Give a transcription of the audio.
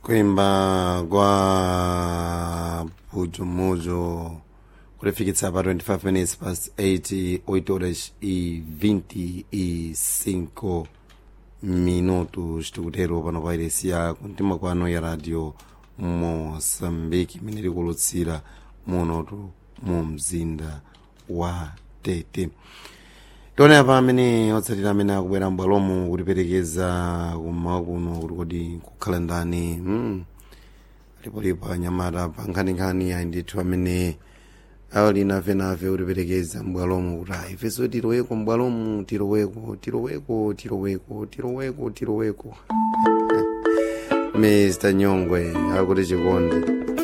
kuimba kwa Pujomojo kulifikitsa pa 25 minutes past 8 8 horas e 25 minutos tikutero pano pa iresiya kumtima kwano ya radio moçambique imene likulutsira munotu mu mzinda wa tete tione apa amene otsatira amene akubwera m'bwalomu kutiperekeza kummawa kuno kuti kodi kukhala ndani mm. lipolipo anyamata pa nkhaninkhani ayi ndithu amene ali navenave kutiperekeza m'bwalomu kuti ayi ifenso tiloweko m'bwalomu tiloweko tiloweko tiloweko tiloweko tiloweko mr nyongwe akuti chikondi